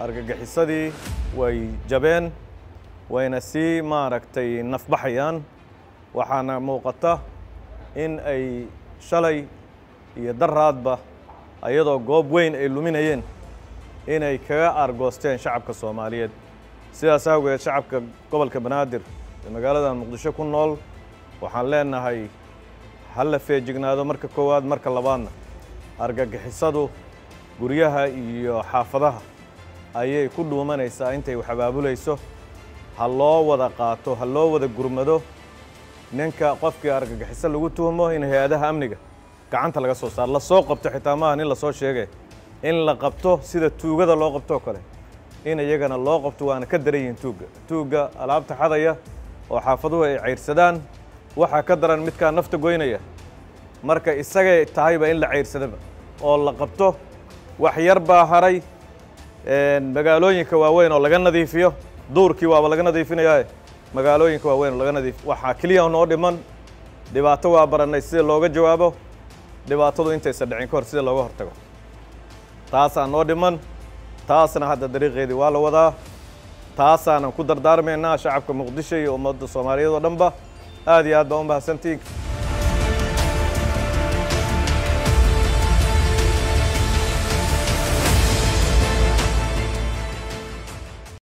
argagixisadii way jabeen wayna sii maaragtay nafbaxayaan waxaana muuqata in ay shalay iyo daraadba ayadoo goob weyn ay luminayeen inay kaga aargoosteen shacabka soomaaliyeed sidaas awgeed shacabka gobolka banaadir ee magaalada muqdisho ku nool waxaan leenahay ha la feejignaado marka koowaad marka labaadna argagixisadu guryaha iyo xaafadaha ayay ku dhuumanaysaa intay wax abaabulayso ha loo wada qaato ha loo wada gurmado ninka qofkii argagixiso lagu tuhmo in hay-adaha amniga gacanta laga soo saaro lasoo qabto xitaa maaha nin lasoo sheegay in la qabto sida tuugada loo qabtoo kale in iyagana loo qabto waana ka daran yihiin tuugga tuugga alaabta xadaya oo xaafaduhu ay cayrsadaan waxaa ka daran midkaa nafta goynaya marka isagay tahayba in la cayrsadaba oo la qabto wax yar baa haray magaalooyinka waaweyn oo laga nadiifiyo duurkii waaba laga nadiifinayaae magaalooyinka waaweyn oo laga nadiif waxaa keliya noo dhiman dhibaato waa barannay sida looga jawaabo dhibaatadu intaysan dhicin ka hor sida looga hortago taasaa noo dhiman taasna hadda dariiqeedii waa la wadaa taasaanan ku dardaarmaynaa shacabka muqdisho iyo ummadda soomaaliyeed oo dhanba aad iyo aad baa u mahadsantiin